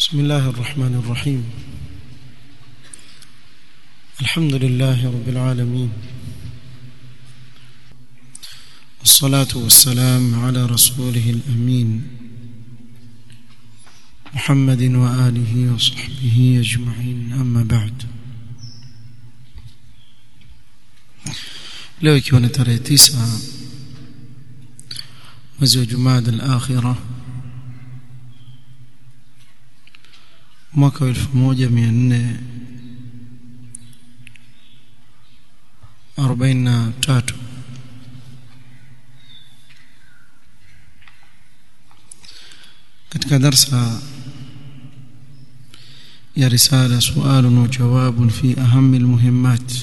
بسم الله الرحمن الرحيم الحمد لله رب العالمين والصلاة والسلام على رسوله الأمين محمد وآله وصحبه أجمعين أما بعد leo ikiwa ni tarehe tisa mwezi wa jumada al-akhirah mwaka wa 1443 katika darsa ya risala sualun wa jawabun fi aham almuhimmat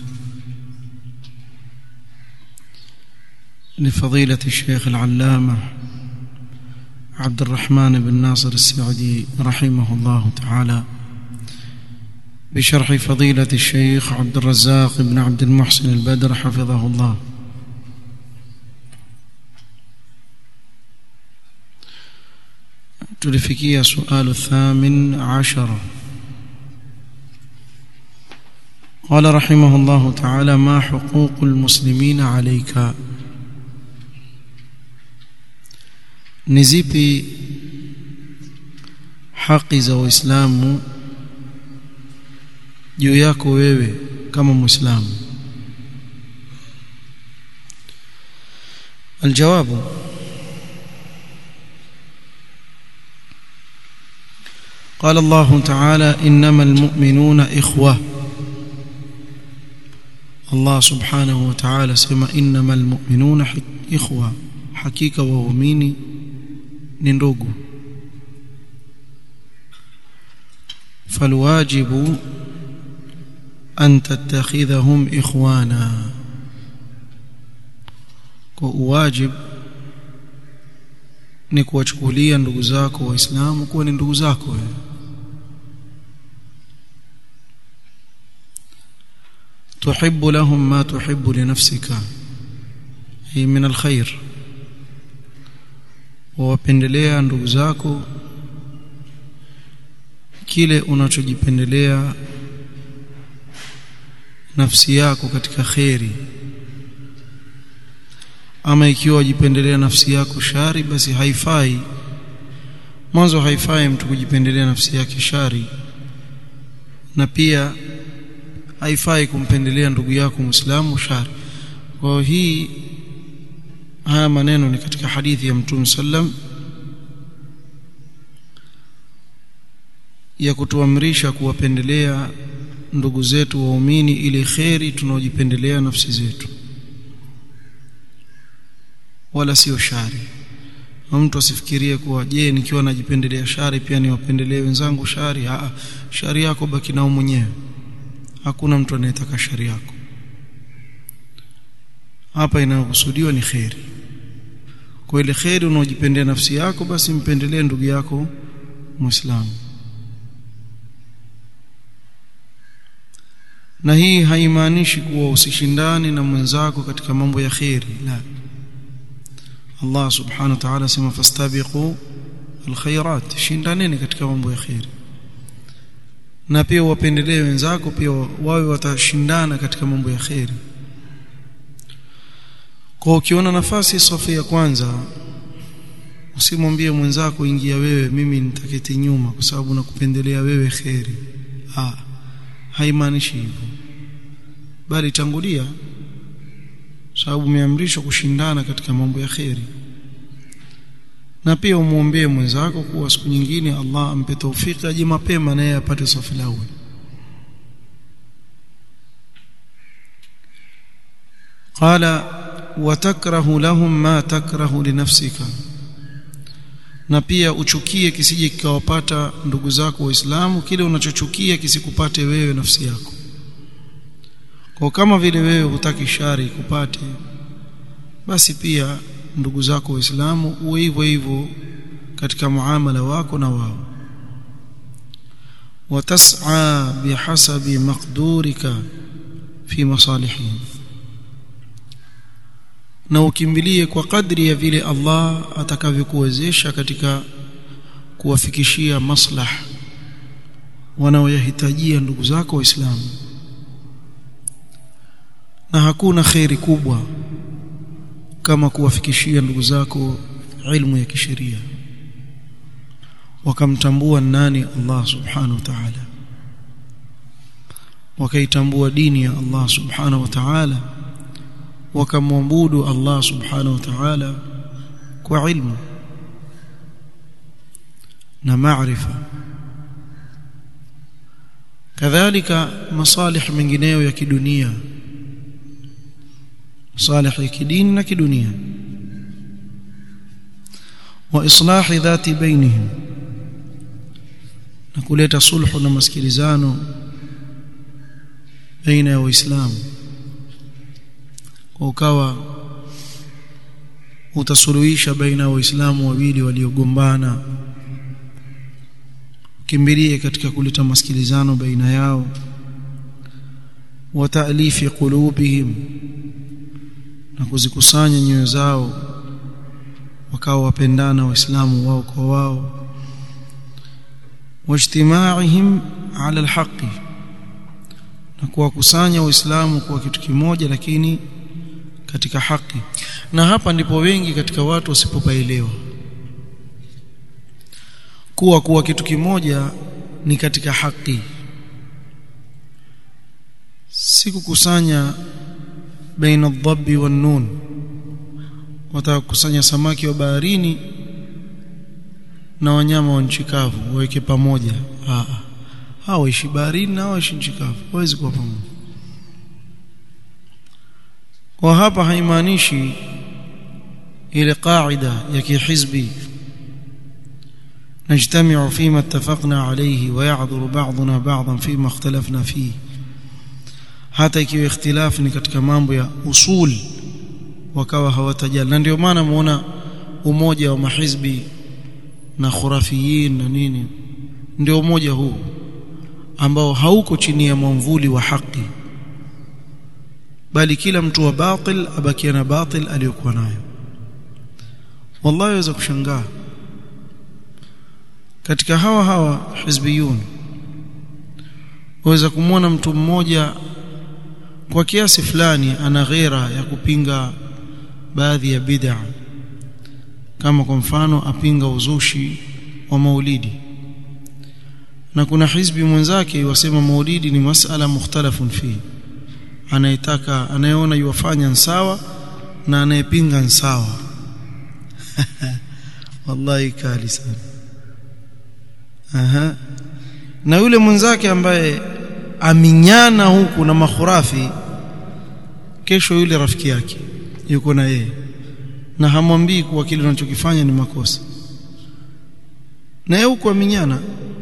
لفضيلة الشيخ العلامة عبد الرحمن بن ناصر السعدي رحمه الله تعالى بشرح فضيلة الشيخ عبد الرزاق بن عبد المحسن البدر حفظه الله تلفكي سؤال الثامن عشر قال رحمه الله تعالى ما حقوق المسلمين عليك ni zipi haki za waislamu juu yako wewe kama muislamu الجواب قال الله تعالى انما المؤمنون اخوه الله سبحانه وتعالى سما انما المؤمنون اخوه حقيقه waumini ni ndugu فالواجب أن تتخذهم إخوانا واجب ni kuwachukulia ndugu zako waislamu kuwa ni ndugu zako wewe تحب لهم ما تحب لنفسك هي من الخير wawapendelea ndugu zako kile unachojipendelea nafsi yako katika kheri ama ikiwa wajipendelea nafsi yako shari basi haifai mwanzo haifai mtu kujipendelea nafsi yake shari na pia haifai kumpendelea ndugu yako Muislamu shari kwa hii haya maneno ni katika hadithi ya Mtume sallam ya kutuamrisha kuwapendelea ndugu zetu waumini ili kheri tunaojipendelea nafsi zetu wala sio shari mtu asifikirie kuwa je nikiwa najipendelea shari pia niwapendelee wenzangu shari Aa, shari yako baki nao mwenyewe hakuna mtu anayetaka shari yako hapa inayokusudiwa ni kheri kwa ile kheri unaojipendea nafsi yako basi mpendelee ndugu yako muislamu na hii haimaanishi kuwa usishindane na mwenzako katika mambo ya kheri la Allah subhanahu wa ta'ala sema fastabiqu alkhairat shindaneni katika mambo ya kheri na pia wapendelee wenzako pia wawe watashindana katika mambo ya kheri kwa ukiona nafasi safu ya kwanza usimwambie mwenzako ingia wewe mimi nitaketi nyuma kwa sababu nakupendelea wewe kheri ah haimaanishi hivyo bali tangulia sababu umeamrishwa kushindana katika mambo ya kheri na pia umuombee mwenzako kuwa siku nyingine Allah ampe taufiki aje mapema naye apate safu la awali قال وتكره لهم ما تكره لنفسك na pia uchukie kisije kikawapata ndugu zako waislamu kile unachochukia kisikupate wewe nafsi yako kwa kama vile wewe hutaki shari kupate basi pia ndugu zako waislamu uwe hivyo hivyo katika muamala wako na wao watas'a bihasabi maqdurika fi masalihihim na ukimbilie kwa kadri ya vile Allah atakavyokuwezesha katika kuwafikishia maslah wanaoyahitajia ndugu zako waislamu na hakuna khairi kubwa kama kuwafikishia ndugu zako ilmu ya kisheria wakamtambua nani Allah subhanahu wa ta'ala wakaitambua dini ya Allah subhanahu wa ta'ala wakamwabudu Allah subhanahu wa ta'ala kwa ilmu na maarifa kadhalika masalih mengineyo ya kidunia masalih ya kidini na kidunia wa islahi dhati bainihim na kuleta sulhu na masikilizano baina ya waislamu kwa ukawa utasuluhisha baina ya waislamu wawili waliogombana kimbilie katika kuleta masikilizano baina yao wa ta'lifi qulubihim na kuzikusanya nyoyo zao wakawa wapendana waislamu wao kwa wao wajtimaihim ala alhaqi na kuwakusanya waislamu kwa kitu kimoja lakini katika haki na hapa ndipo wengi katika watu wasipopaelewa kuwa kuwa kitu kimoja ni katika haki si kukusanya baina adhabi wan nun watakusanya samaki wa baharini na wanyama wa nchi kavu waweke pamoja ah hao waishi baharini na waishi nchi kavu hawezi kuwa pamoja kwa hapa haimaanishi ile qaida ya kihizbi نجتمع فيما اتفقنا عليه ويعذر بعضنا بعضا فيما اختلفنا فيه hata ikiwa ikhtilaf ni katika mambo ya usul wakawa hawatajali na ndio maana muona umoja wa mahizbi na khurafiyin na nini ndio umoja huu ambao hauko chini ya mwamvuli wa haki bali kila mtu wa batil abakia na batil aliyokuwa nayo wallahi waweza kushangaa katika hawa hawa hizbiyun waweza kumwona mtu mmoja kwa kiasi fulani ana ghera ya kupinga baadhi ya bid'a kama kwa mfano apinga uzushi wa maulidi na kuna hizbi mwenzake wasema maulidi ni masala mukhtalafun fi anayetaka anayeona yuwafanya sawa na anayepinga sawa wallahi kali sana aha na yule mwenzake ambaye aminyana huku na makhurafi kesho yule rafiki yake yuko na yeye na hamwambii kuwa kile unachokifanya ni makosa na yeye huko aminyana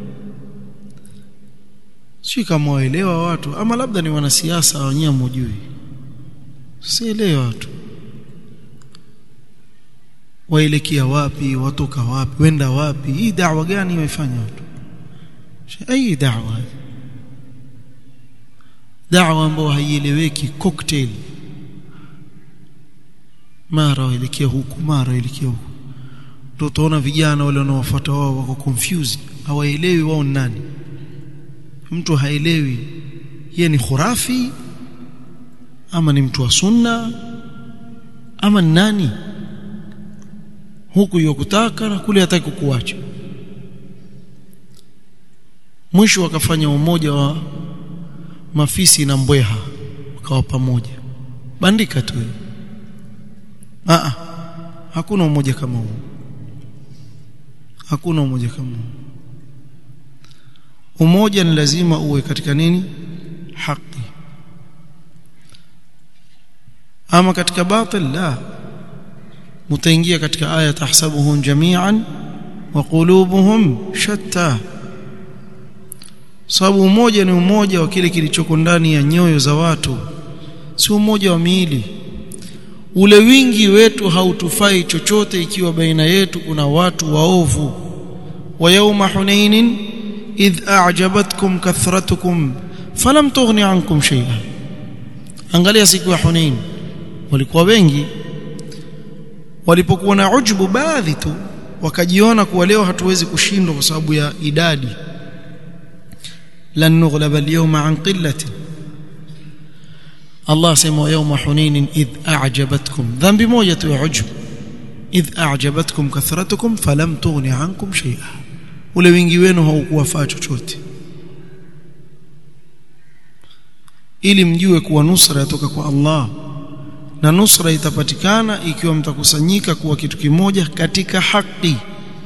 si kama waelewa watu ama labda ni wanasiasa wenyewe mjui sielewa watu waelekea wapi watoka wapi wenda wapi hii da'wa gani waifanya watu ai da'wa da'wa ambayo haieleweki cocktail mara waelekea huku mara waelekea huku ndio utaona vijana wale wanaofuata wao wako confused hawaelewi wao ni nani mtu haelewi yeye ni khurafi ama ni mtu wa sunna ama ni nani huku yokutaka na kule hataki kukuacha mwisho wakafanya umoja wa mafisi na mbweha wakawa pamoja bandika tu a hakuna umoja kama huo hakuna umoja kama huo umoja ni lazima uwe katika nini haki ama katika batil la mtaingia katika aya tahsabuhum jami'an wa qulubuhum shatta sababu umoja ni umoja wa kile kilichoko ndani ya nyoyo za watu si umoja wa miili ule wingi wetu hautufai chochote ikiwa baina yetu kuna watu waovu wa yawma hunainin idh a'jabatkum kathratukum falam tughni ankum shay'a angalia siku ya hunain walikuwa wengi walipokuwa na ujubu baadhi tu wakajiona kuwa leo hatuwezi kushindwa kwa sababu ya idadi lan nughlaba al-yawma an qillatin Allah sema yawma hunin idh a'jabatkum dhambi moja tu ya ujub idh a'jabatkum kathratukum falam tughni ankum shay'a ule wingi wenu haukuwafaa chochote ili mjue kuwa nusra yatoka kwa Allah na nusra itapatikana ikiwa mtakusanyika kuwa kitu kimoja katika haki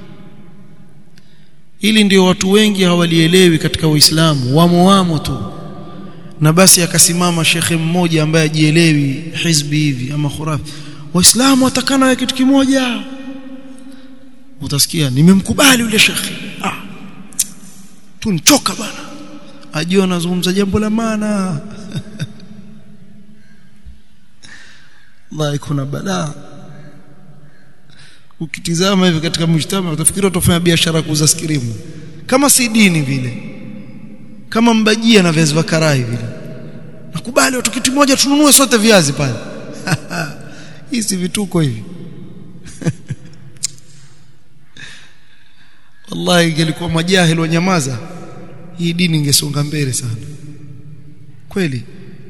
ili ndio watu wengi hawalielewi katika Uislamu wamo wamo tu na basi akasimama shekhe mmoja ambaye ajielewi hizbi hivi ama khurafi waislamu watakana ya kitu kimoja utasikia nimemkubali yule shekhe ah tunchoka bana ajua anazungumza jambo la maana wallahi kuna balaa ukitizama hivi katika mjtama utafikiri utafanya biashara kuuza skirimu kama si dini vile kama mbajia na viazi vya karai vile nakubali watu kitu moja tununue sote viazi pale hii si vituko hivi wallahi ingelikuwa majahili wanyamaza hii dini ingesonga mbele sana kweli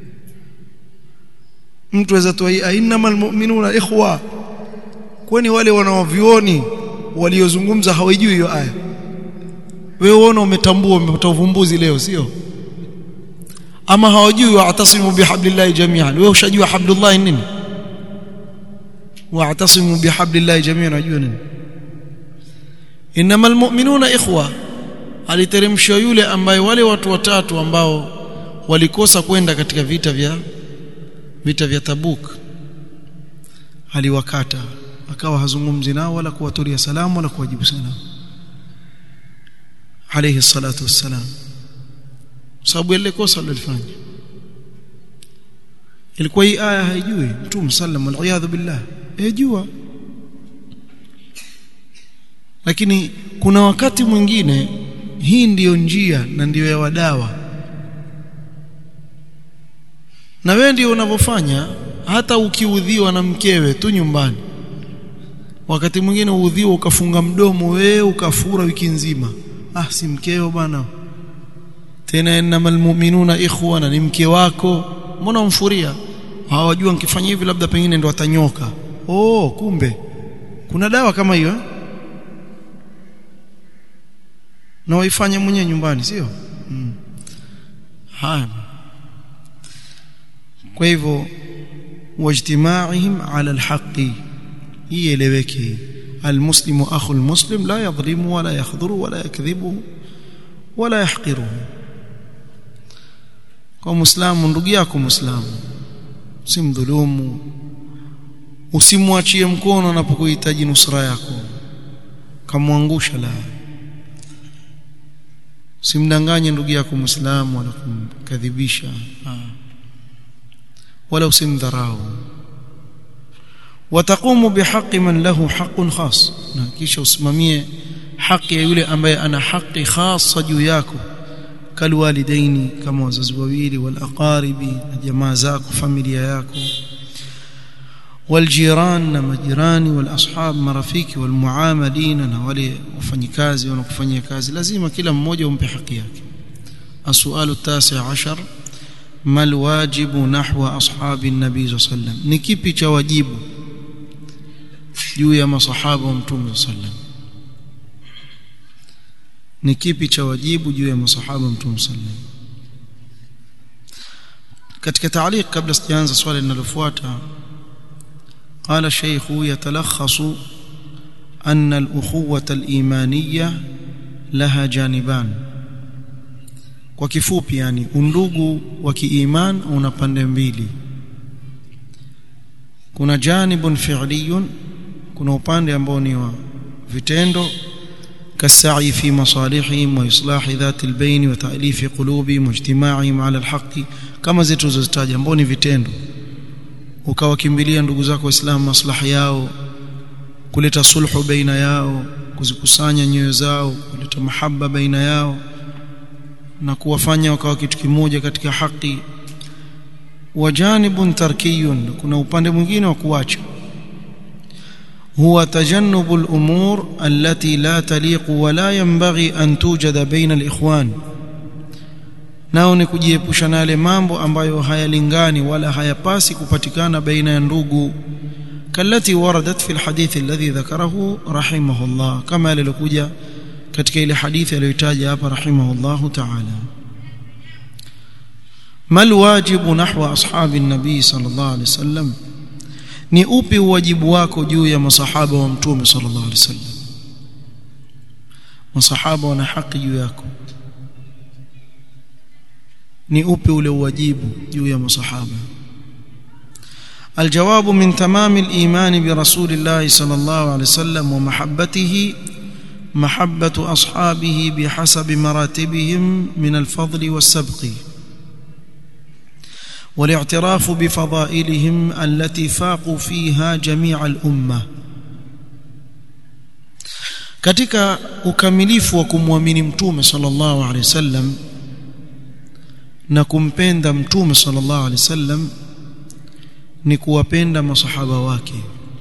mtu aweza toa innamal mu'minuna ikhwa kwani wale wanaovioni waliozungumza hawajui hiyo aya wewe uone umetambua umepata uvumbuzi leo sio ama hawajui wa'tasimu bihablillahi jami'an wewe ushajua hablullah nini wa'tasimu bihablillahi jami'an unajua nini innamal mu'minuna ikhwa aliteremshwa yule ambaye wale watu watatu ambao walikosa kwenda katika vita vya vita vya Tabuk aliwakata akawa hazungumzi nao wala kuwatoria salamu wala kuwajibu salamu alayhi salatu wassalam sababu ile kosa alilofanya ilikuwa hii aya haijui mtume sallam waliyadhu billah ejua lakini kuna wakati mwingine hii ndiyo njia na ndiyo ya wadawa na wewe ndio unavyofanya hata ukiudhiwa na mkewe tu nyumbani wakati mwingine uudhiwa ukafunga mdomo wewe ukafura wiki nzima ah si mkeo bana tena innamal mu'minuna ikhwana ni mke wako mbona umfuria hawajua nikifanya hivi labda pengine ndo atanyoka oh kumbe kuna dawa kama hiyo eh? na waifanye mwenyewe nyumbani sio hmm. haya kwa hivyo wajtimaihim ala alhaqi ieleweke almuslimu akhu almuslim la yadhlimu wala yakhdhuru wala yakdhibu wala yahqiru kwa muislamu ndugu yako muislamu usimdhulumu usimwachie mkono anapokuhitaji nusra yako kamwangusha la usimdanganye ndugu yako muislamu wala kumkadhibisha wala usimdharau wataqumu bihaqi man lahu haqqun khas na kisha usimamie haki ya yule ambaye ana haki khasa juu yako kalwalidaini kama wazazi wawili wal aqaribi na jamaa zako familia yako والجيران na majirani wal ashab marafiki wal muamalina na wale wafanyikazi wanakufanyia kazi lazima kila mmoja umpe haki yake السؤال التاسع عشر ما الواجب نحو أصحاب النبي صلى الله عليه وسلم ni kipi cha wajibu juu ya masahaba wa mtume صلى الله عليه وسلم ni kipi cha wajibu juu ya masahaba wa mtume صلى الله عليه وسلم katika taaliq kabla sijaanza swali linalofuata قال الشيخ يتلخص أن الأخوة الإيمانية لها جانبان kwa kifupi yani undugu wa kiiman una pande mbili kuna janibun fi'liyun kuna upande ambao ni wa vitendo كالسعي في مصالحهم وإصلاح ذات البين وتأليف قلوبهم واجتماعهم على الحق كما zituzozitaja ambao ni vitendo ukawakimbilia ndugu zako waislamu maslahi yao kuleta sulhu baina yao kuzikusanya nyoyo zao kuleta mahaba baina yao na kuwafanya wakawa kitu kimoja katika haki wajanibun tarkiyun kuna upande mwingine wa kuacha هو تجنب الأمور التي لا تليق ولا ينبغي أن توجد بين الإخوان nao ni kujiepusha na yale mambo ambayo hayalingani wala hayapasi kupatikana baina ya ndugu kalati waradat fi alhadith alladhi dhakarahu rahimahullah kama alilokuja katika ile hadithi aliyotaja hapa rahimahullahu ta'ala mal wajibu nahwa ashabi nabii sallallahu alaihi wasallam ni upi wajibu wako juu ya masahaba wa mtume sallallahu alaihi wasallam masahaba wana haki juu yako ni upi ule wajibu juu ya masahaba الجواب من تمام الإيمان برسول الله صلى الله عليه وسلم ومحبته محبة أصحابه بحسب مراتبهم من الفضل والسبق والاعتراف بفضائلهم التي فاقوا فيها جميع الأمة katika ukamilifu wa kumwamini mtume sallallahu alaihi wasallam na kumpenda mtume sallallahu alaihi wasallam ni kuwapenda masahaba wake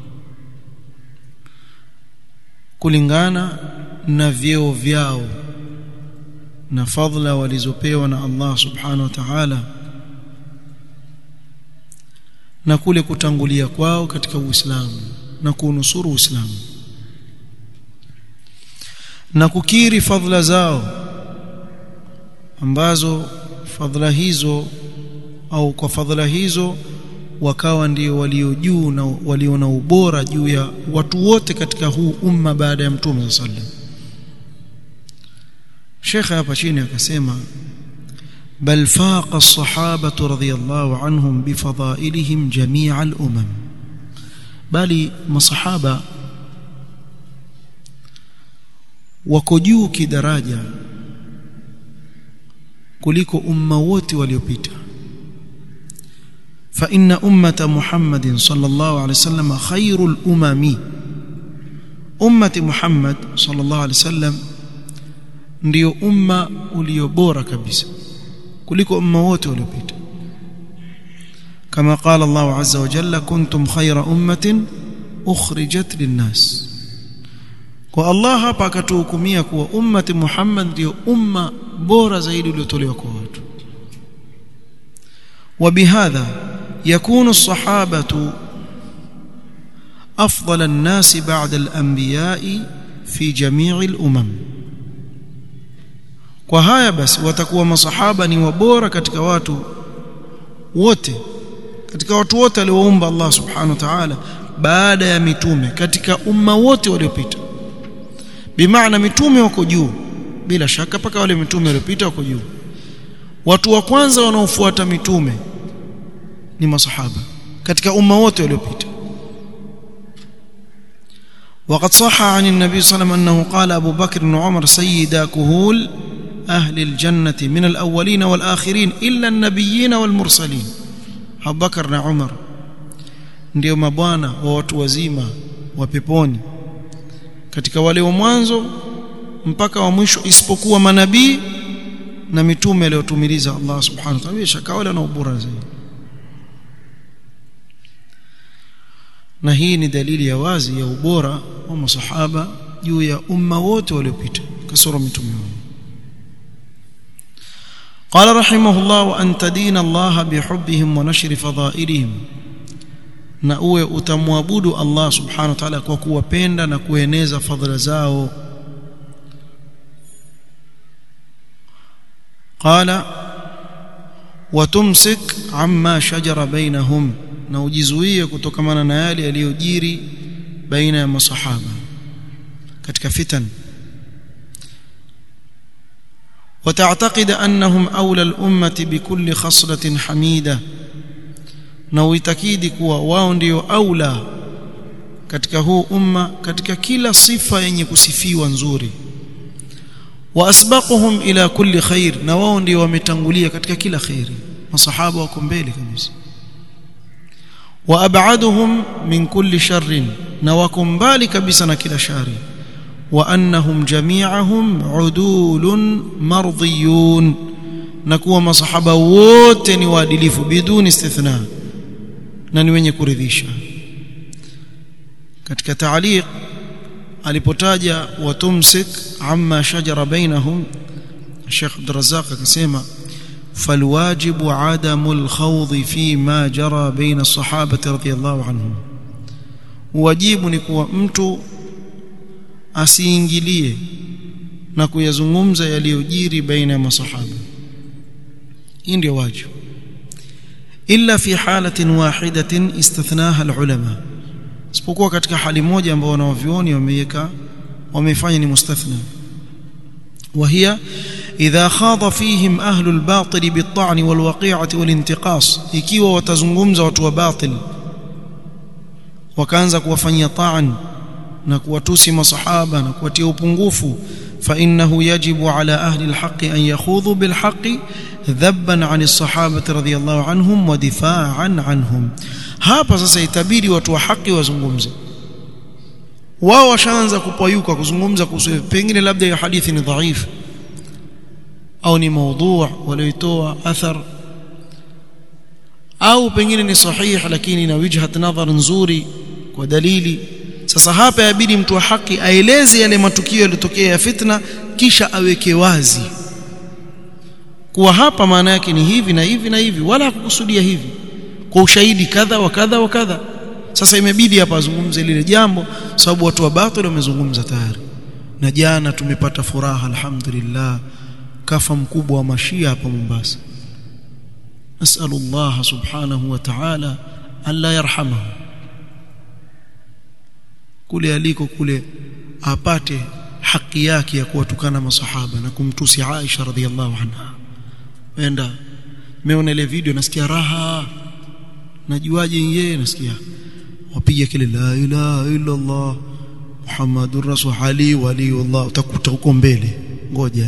kulingana na vyeo vyao na fadhila walizopewa na Allah subhanahu wa ta'ala na kule kutangulia kwao katika Uislamu na kuunusuru Uislamu na kukiri fadhila zao ambazo fadhila hizo au kwa fadhila hizo wakawa ndio walio juu na walio na ubora juu ya watu wote katika huu umma baada ya mtume sallam Sheikh hapa chini akasema bal faqa as-sahabatu radhiyallahu anhum bifadailihim jami'a al-umam bali masahaba wako juu kidaraja kuliko umma wote waliopita fa inna ummata muhammadin sallallahu alaihi wasallam khairul umami ummati muhammad sallallahu alaihi wasallam ndio umma ulio bora kabisa kuliko umma wote waliopita kama qala Allah azza wa jalla kuntum khayra ummatin ukhrijat linnas kwa Allah hapa akatuhukumia kuwa ummati Muhammad ndio umma bora zaidi uliotolewa kwa watu وبهذا يكون الصحابة أفضل الناس بعد الأنبياء في جميع الأمم kwa haya basi watakuwa masahaba ni wabora katika watu wote katika watu wote alioumba Allah subhanahu wa ta'ala baada ya mitume katika umma wote waliopita bimaana mitume wako juu bila shaka paka wale mitume waliopita wako juu watu wa kwanza wanaofuata mitume ni masahaba katika umma wote waliopita وقد صح عن النبي صلى الله عليه وسلم أنه قال أبو بكر وعمر سيدا كهول أهل الجنة من الأولين والآخرين إلا النبيين والمرسلين أبو بكر وعمر ndio mabwana wa watu wazima wa peponi katika wale wa mwanzo mpaka wa mwisho isipokuwa manabii na mitume aliyotumiliza Allah subhanahu wa ta'ala shaka wale na ubora zaidi na hii ni dalili ya wazi ya ubora wa masahaba juu ya umma wote waliopita kasoro mitume wao قال رحمه الله وأن تدين الله بحبهم ونشر فضائلهم na uwe utamwabudu Allah subhanahu wa ta'ala kwa kuwapenda na kueneza fadhila zao qala watumsik amma shajara bainahum na ujizuie kutokamana na yale yaliyojiri baina ya masahaba katika fitan وتعتقد أنهم أولى الأمة بكل خصلة حميدة na uitakidi kuwa wao ndio aula katika huu umma katika kila sifa yenye kusifiwa nzuri wa asbaquhum ila kulli khair na wao ndio wametangulia katika kila khairi masahaba wako mbele kabisa wa ab'aduhum min kulli sharrin na wako mbali kabisa na kila shari wa annahum jami'ahum udulun mardiyun na kuwa masahaba wote ni waadilifu biduni istithna na ni wenye kuridhisha katika taaliq alipotaja watumsik amma shajara bainahum Sheikh Abdurrazzaq akasema فالواجب عدم الخوض فيما جرى بين الصحابة رضي الله عنهم wajibu ni kuwa mtu asiingilie na kuyazungumza yaliyojiri baina ya masahaba hii ndio wajibu illa fi halatin wahidatin istathnaha alulama isipokuwa katika hali moja ambao wanawavyuoni wameiweka wamefanya ni mustathna وهي إذا خاض فيهم أهل الباطل بالطعن والوقيعة والانتقاص ikiwa watazungumza watu wa batil wakaanza kuwafanyia ta'an na kuwatusi masahaba na kuwatia upungufu فإنه يجب على أهل الحق أن يخوضوا بالحق ذبا عن الصحابة رضي الله عنهم ودفاعا عنهم hapa sasa itabidi watu wa haki wazungumze wao washaanza kupayuka kuzungumza kuhusu pengine labda hiyo hadithi ni dhaifu au ni maudhu' walioitoa athar au pengine ni sahih lakini na wijhat nadhar nzuri kwa dalili sasa hapa yabidi mtu wa haki aeleze yale matukio yaliyotokea ya fitna kisha aweke wazi kuwa hapa maana yake ni hivi na hivi na hivi wala hakukusudia hivi kwa ushahidi kadha wa kadha wa kadha sasa imebidi hapa azungumze lile jambo sababu watu wa batil wamezungumza tayari na jana tumepata furaha alhamdulillah kafa mkubwa wa mashia hapa Mombasa nasallallahu subhanahu wa ta'ala alla yarhamahu kule aliko kule apate haki yake ya kuwatukana masahaba na kumtusi Aisha radhiallahu anha wenda meona ile video nasikia raha najuaje yeye nasikia wapiga kile la ilaha illa Allah Muhammadur Rasul Ali waliullah utakuta huko mbele ngoja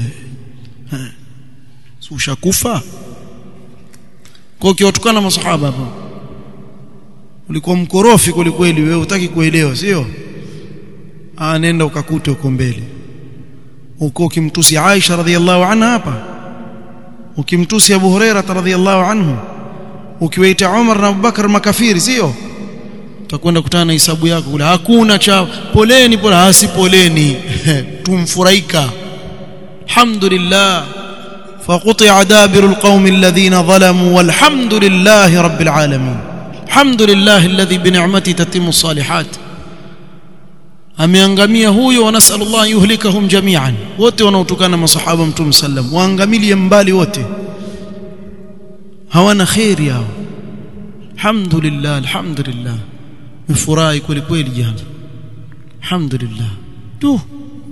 si ushakufa kwa ukiwatukana masahaba hapo ulikuwa mkorofi kweli wewe utaki kuelewa sio ah nenda ukakute huko mbele uko ukimtusi Aisha radhiallahu anha hapa ukimtusi Abu Huraira radhiallahu anhu ukiwaita Umar na Abubakar makafiri sio utakwenda kutana na hisabu yako kule hakuna cha poleni pole hasi poleni tumfurahika alhamdulillah فقطع دابر القوم الذين ظلموا والحمد لله رب العالمين الحمد لله الذي بنعمته تتم الصالحات ameangamia huyo wanasallallahu yuhlikahum jami'an wote wanaotokana masahaba mtume sallam waangamilie mbali wote hawana khairi yao alhamdulillah alhamdulillah mfurahi kweli kweli jana alhamdulillah tu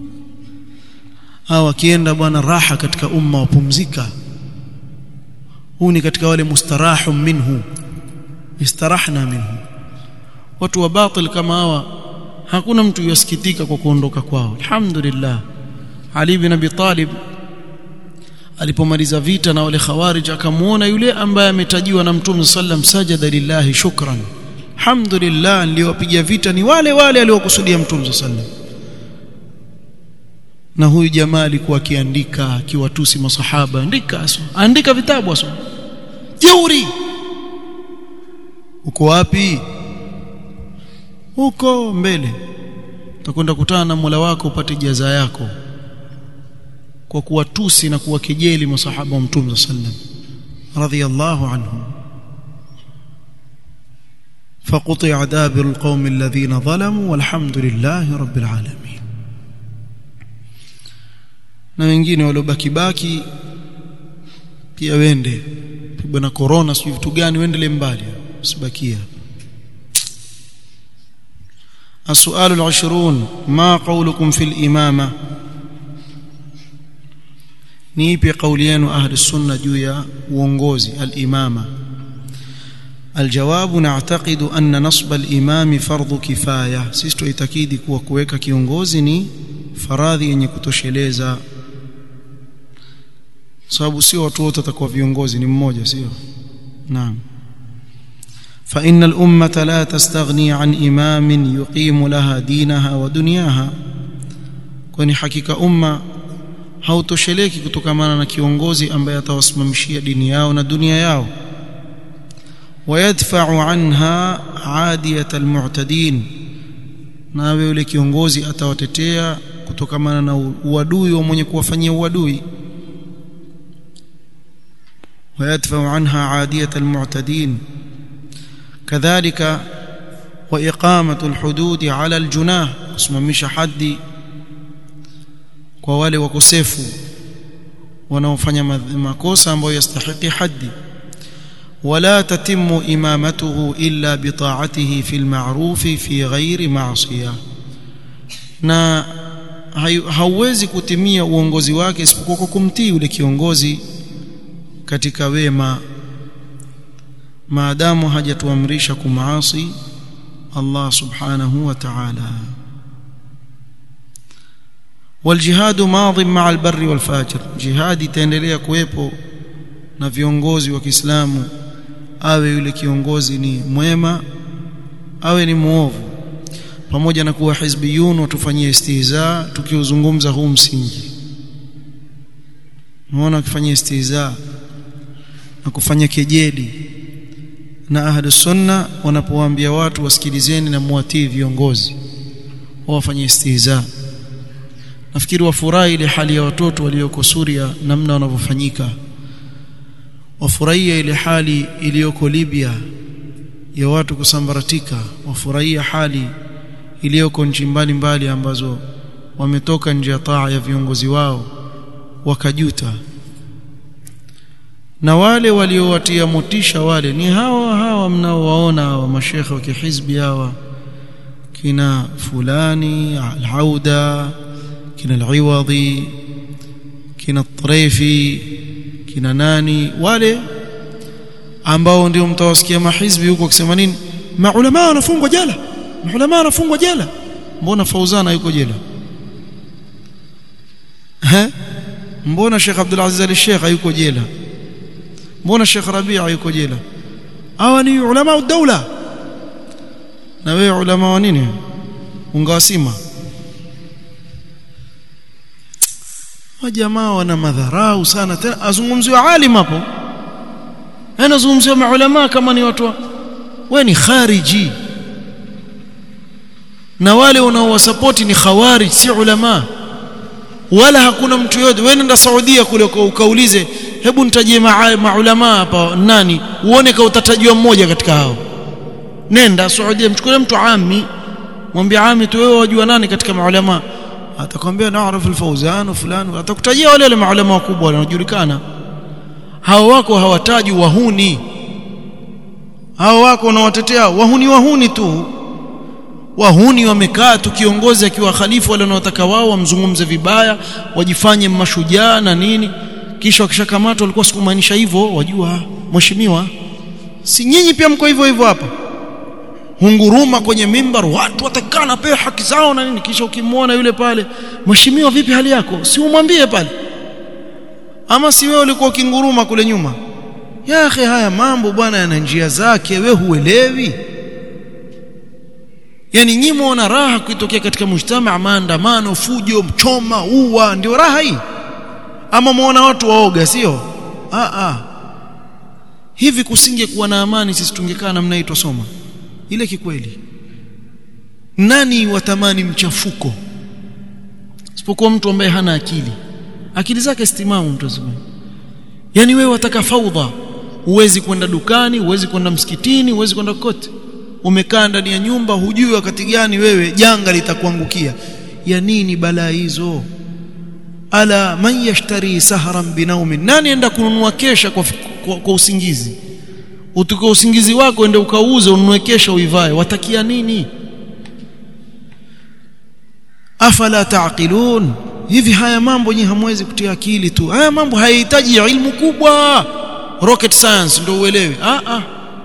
hawa kienda bwana raha katika umma wapumzika huu ni katika wale mustarahu minhu istarahna minhu watu wa batil kama hawa hakuna mtu yasikitika kwa kuondoka kwao alhamdulillah ali bin abi talib alipomaliza vita na wale khawarij akamuona yule ambaye ametajiwa na mtume sallam sajada lillahi shukran alhamdulillah niliyowapiga vita ni wale wale aliokusudia mtume sallam na huyu jamaa alikuwa akiandika akiwatusi masahaba andika aso andika vitabu aso jeuri uko wapi huko mbele utakwenda kutana na Mola wako upate jaza yako kwa kuwatusi na kuwakejeli masahaba wa Mtume sallam radhiyallahu anhum فقطع دابر القوم الذين ظلموا والحمد لله رب العالمين na wengine waliobaki baki pia wende pigwa na corona sio vitu gani wendele mbali usibakia السؤال العشرون ما قولكم في الإمامة نيبي قوليان أهل السنة جويا وونغوزي الإمامة الجواب نعتقد أن نصب الإمام فرض كفاية سيستو itakidi kuwa kuweka kiongozi ni faradhi yenye kutosheleza sababu sio watu wote watakuwa viongozi ni mmoja sio naam فإن الأمة لا تستغني عن إمام يقيم لها دينها ودنياها kwani hakika umma hautosheleki kutokamana na kiongozi ambaye atawasimamishia dini yao na dunia yao wayadfa'u anha adiyat almu'tadin nawe yule kiongozi atawatetea kutokamana na uadui wa mwenye kuwafanyia uadui ويدفع عنها عادية المعتدين كذلك وإقامة الحدود على الجناه kusimamisha hadi kwa wale wakosefu wanaofanya makosa ambayo yastahiki hadi ولا تتم إمامته إلا بطاعته في المعروف في غير معصية na hauwezi kutimia uongozi wake isipokuwa kwa kumtii yule kiongozi katika wema maadamu hajatuamrisha kumaasi Allah subhanahu wa ta'ala والجهاد ماض مع البر والفاجر جهاد itaendelea kuwepo na viongozi wa Kiislamu awe yule kiongozi ni mwema awe ni muovu pamoja na kuwa hizbiyun watufanyia istihza tukiuzungumza huu msingi naona akifanyia istihza na kufanya kejeli na ahlu sunna wanapowaambia watu wasikilizeni na muwatii viongozi wafanye istihza nafikiri wafurahi ile hali ya watoto walioko Suria namna wanavyofanyika wafurahia ile hali iliyoko Libya ya watu kusambaratika wafurahia hali iliyoko nchi mbalimbali ambazo wametoka nje ya taa ya viongozi wao wakajuta na wale waliowatia motisha wale ni hawa hawa mnaowaona hawa mashekhe wa kihizbi hawa kina fulani al-Auda kina al-Iwadhi kina Tarifi kina nani wale ambao ndio mtawasikia mahizbi huko kusema nini maulama wanafungwa jela maulama wanafungwa jela mbona Fauzana yuko jela ha mbona Sheikh Abdul Aziz al-Sheikh yuko jela mbona Sheikh Rabia yuko jela hawa ni ulama wa daula na wewe ulama wa nini ungawasima wajamaa wana madharau sana tena azungumziwa alim hapo anazungumziwa maulama kama ni watu wewe ni khariji na wale unaowasapoti ni khawarij si ulama wala hakuna mtu yote wewe nenda Saudia kule ukaulize hebu nitajie maulama hapa nani uone kama utatajua mmoja katika hao nenda Saudia mchukue mtu ami mwambie ami tu wewe wajua nani katika maulama atakwambia naarifu al-Fawzan fulani atakutajia wale wale maulama wakubwa wanaojulikana hao wako hawataji wahuni hao wako unawatetea wahuni wahuni tu wahuni wamekaa tu kiongozi akiwa khalifu wale wanaotaka wao wamzungumze vibaya wajifanye mashujaa na nini kisha wakishakamatwa walikuwa sikumaanisha hivyo wajua mheshimiwa si nyinyi pia mko hivyo hivyo hapa hunguruma kwenye mimbar watu watakana pewa haki zao na nini kisha ukimwona yule pale mheshimiwa vipi hali yako si umwambie pale ama si wewe ulikuwa ukinguruma kule nyuma ya akhi haya mambo bwana yana njia zake we huelewi yani nyinyi muona raha kuitokea katika mujtama maandamano fujo mchoma uwa ndio raha hii ama muona watu waoga sio a a hivi kusingekuwa na amani sisi tungekaa namna hii tusoma ile kikweli nani watamani mchafuko isipokuwa mtu ambaye hana akili akili zake stimamu mtu azima yani wewe wataka faudha huwezi kwenda dukani huwezi kwenda msikitini huwezi kwenda kote umekaa ndani ya nyumba hujui wakati gani wewe janga litakuangukia ya nini balaa hizo ala man yashtari sahran binaumin nani enda kununua kesha kwa, kwa, kwa usingizi utuko usingizi wako ende ukauze ununue kesha uivae watakia nini afala taqilun hivi haya mambo nyinyi hamwezi kutia akili tu haya mambo hayahitaji ilmu kubwa rocket science ndio uelewe ah ah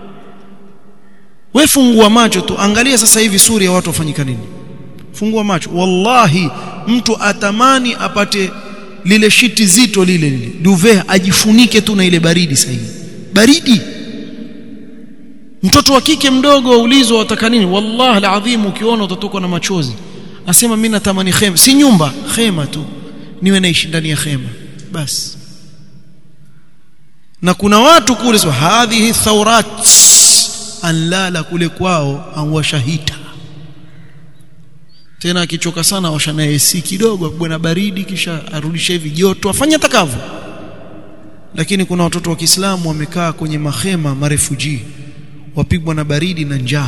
wewe fungua macho tu angalia sasa hivi Suria watu wafanyika nini fungua macho wallahi mtu atamani apate lile shiti zito lile lile duvet ajifunike tu na ile baridi sasa baridi mtoto wa kike mdogo aulizwa wataka nini wallahi alazim ukiona utatokwa na machozi asema mimi natamani khema si nyumba khema tu niwe naishi ndani ya khema basi na kuna watu kule so hadhihi thawrat anlala kule kwao anwashahita tena akichoka sana washana AC kidogo bwana baridi kisha arudishe hivi joto afanye atakavyo lakini kuna watoto wa Kiislamu wamekaa kwenye mahema marefuji wapigwa na baridi na njaa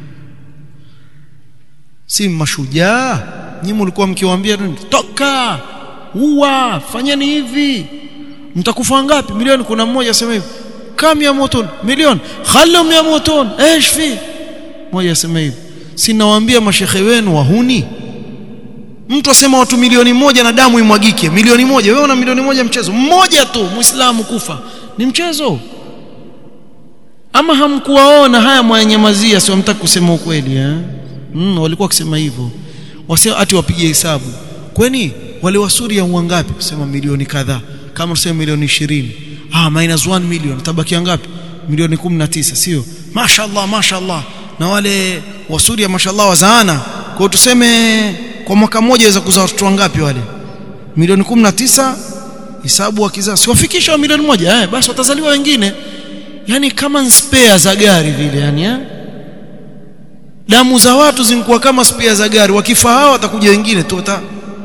si mashujaa nyinyi mlikuwa mkiwaambia toka uwa fanyeni hivi mtakufa ngapi milioni kuna mmoja asema hivi kam ya motun milioni khalum ya motun ايش fi mmoja asema hivi si nawaambia mashekhe wenu wahuni mtu asema watu milioni moja na damu imwagike milioni moja wewe una milioni moja mchezo mmoja tu muislamu kufa ni mchezo ama hamkuwaona haya mwanyamazia sio mtaki kusema ukweli eh mm, walikuwa wakisema hivyo wasema ati wapige hesabu kwani wale wa Suria wangapi kusema milioni kadhaa kama tuseme milioni 20 ah minus 1 million tabaki ngapi milioni 19 sio mashaallah mashaallah na wale wa Suria mashaallah wazaana kwa tuseme kwa mwaka mmoja waweza kuzaa watoto wangapi wale milioni 19 hisabu wakizaa siwafikisha milioni moja eh basi watazaliwa wengine yani kama spare za gari vile yani eh damu za watu zinakuwa kama spare za gari wakifa hao watakuja wengine tu wata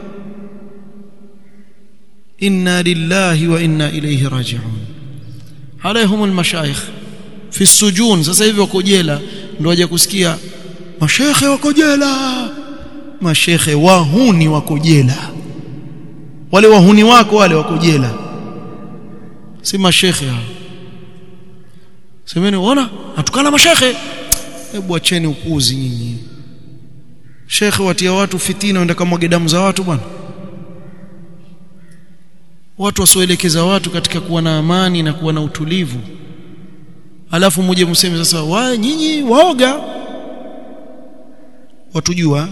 inna lillahi wa inna ilayhi raji'un alaihim almashayikh fi sujun sasa hivi wako jela ndio waje kusikia mashekhe wako jela mashekhe wahuni wako jela wale wahuni wako wale wako jela si mashekhe hao semeni unaona atukana mashekhe hebu acheni upuzi nyinyi shekhe watia watu fitina wenda kama damu za watu bwana watu wasioelekeza watu katika kuwa na amani na kuwa na utulivu alafu muje mseme sasa wa nyinyi waoga watujua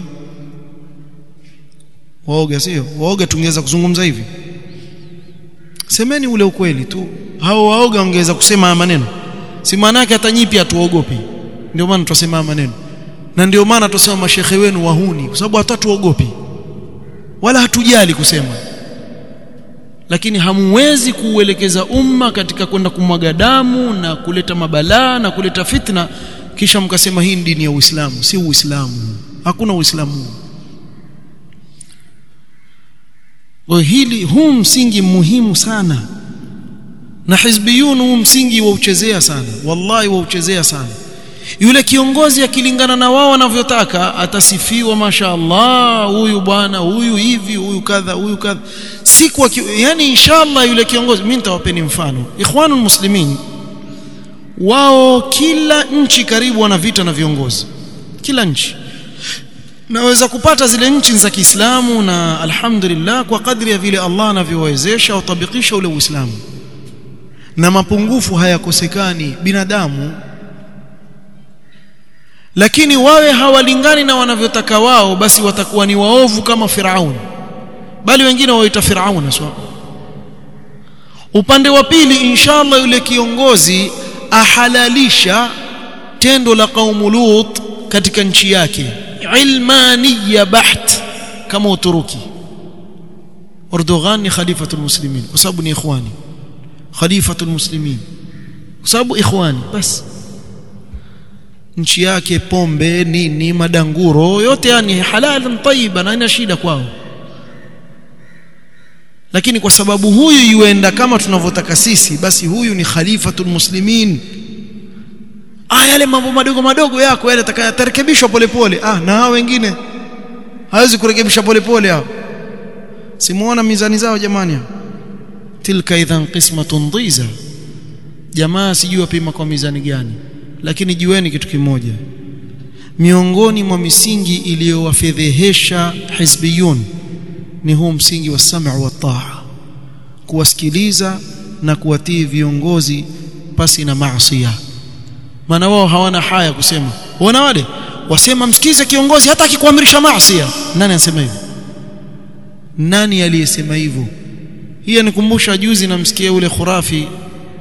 waoga sio waoga tungeweza kuzungumza hivi semeni ule ukweli tu hao waoga wangeweza kusema maneno si maana yake hata nyipi hatuogopi ndio maana tunasema maneno na ndio maana tunasema mashehe wenu wahuni kwa sababu hatatuogopi wala hatujali kusema lakini hamuwezi kuuelekeza umma katika kwenda kumwaga damu na kuleta mabalaa na kuleta fitna kisha mkasema hii dini ya Uislamu si Uislamu hakuna Uislamu kwa hili huu msingi muhimu sana na hizbiyun huu msingi wauchezea sana wallahi wauchezea sana yule kiongozi akilingana na wao wanavyotaka atasifiwa mashaallah huyu bwana huyu hivi huyu kadha huyu kadha siku yani inshallah yule kiongozi mimi nitawapeni mfano ikhwanul muslimin wao kila nchi karibu wana vita na viongozi kila nchi naweza kupata zile nchi za Kiislamu na alhamdulillah kwa kadri ya vile Allah anavyowezesha utabikisha ule Uislamu na mapungufu hayakosekani binadamu lakini wawe hawalingani na wanavyotaka wao basi watakuwa ni waovu kama Firaun bali wengine waita Firaun sawa upande wa pili inshallah yule kiongozi ahalalisha tendo la kaumu Lut katika nchi yake ilmaniya baht kama Uturuki Erdogan ni khalifatul muslimin kwa sababu ni ikhwani khalifatul muslimin kwa sababu ikhwani basi nchi yake pombe nini madanguro yote yani halal tayyiba na ina shida kwao lakini kwa sababu huyu yuenda kama tunavyotaka sisi basi huyu ni khalifatul muslimin ah yale mambo madogo madogo yako yale atakayarekebishwa polepole ah na hao wengine hawezi kurekebisha polepole hao simuona mizani zao jamani tilka idhan qismatun dhiza jamaa sijui wapima kwa mizani gani lakini jueni kitu kimoja miongoni mwa misingi iliyowafedhehesha hizbiyun ni huu msingi wa sam'u wa taa kuwasikiliza na kuwatii viongozi pasi na maasiya maana wao hawana haya kusema wana wale wasema msikize kiongozi hata akikuamrisha maasiya nani anasema hivyo nani aliyesema hivyo hii nikumbusha juzi namsikia ule khurafi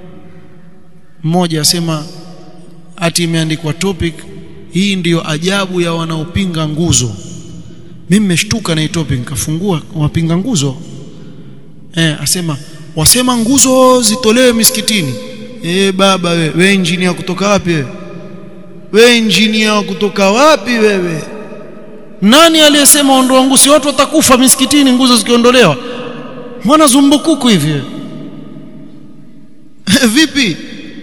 mmoja asema ati imeandikwa topic hii ndiyo ajabu ya wanaopinga nguzo mimi nimeshtuka na hii topic nikafungua wapinga nguzo eh asema wasema nguzo zitolewe misikitini eh baba we we engineer kutoka wapi wewe we engineer kutoka wapi wewe nani aliyesema ondoa nguzo si watu watakufa misikitini nguzo zikiondolewa mbona zumbukuku hivi vipi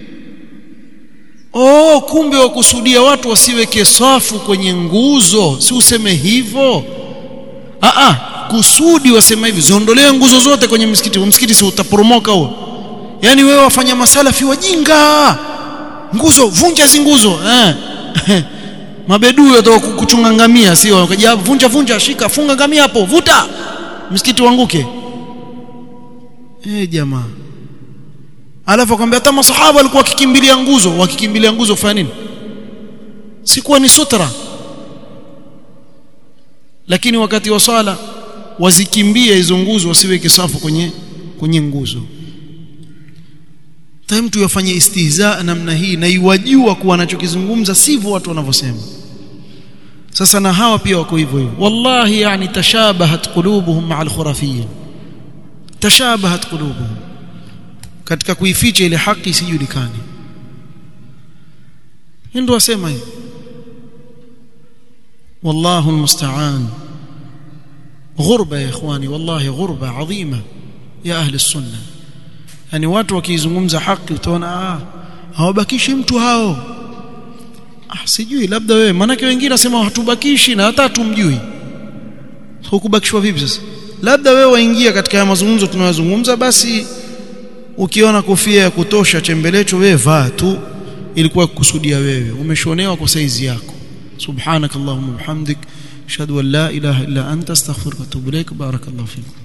oh kumbe wakusudia watu wasiweke safu kwenye nguzo si useme hivyo a a kusudi wasema hivi ziondolee nguzo zote kwenye msikiti msikiti si utaporomoka huo yani wewe wafanya masalafi wajinga nguzo vunja zi nguzo eh mabedui watoka kuchunga ngamia sio wakaja vunja vunja shika funga ngamia hapo vuta msikiti wanguke eh jamaa alafu akamwambia hata masahaba walikuwa wakikimbilia nguzo wakikimbilia nguzo kufanya nini sikuwa ni sutra lakini wakati wa swala wazikimbie hizo nguzo wasiweke safu kwenye kwenye nguzo ta mtu yafanye istihza namna hii na iwajua kuwa anachokizungumza sivyo watu wanavyosema sasa na hawa pia wako hivyo hivyo wallahi yani tashabahat qulubuhum ma'al khurafiyyin tashabahat qulubuhum katika kuificha ile haki isijulikane ndio wasema hivi والله المستعان غربة يا إخواني والله غربة عظيمة يا أهل السنة yani watu wakizungumza haki utaona ah hawabakishi mtu hao ah sijui labda wewe manake wengine nasema hatubakishi na hata tumjui hukubakishwa vipi sasa labda wewe waingia katika ya mazungumzo tunayozungumza basi ukiona kofia ya kutosha chembelecho wewe vaa tu ilikuwa kukusudia wewe umeshonewa kwa saizi yako subhanakallahumma bihamdik ashhadu an la ilaha illa anta astaghfiruka wa atubu ilaik barakallahu fikum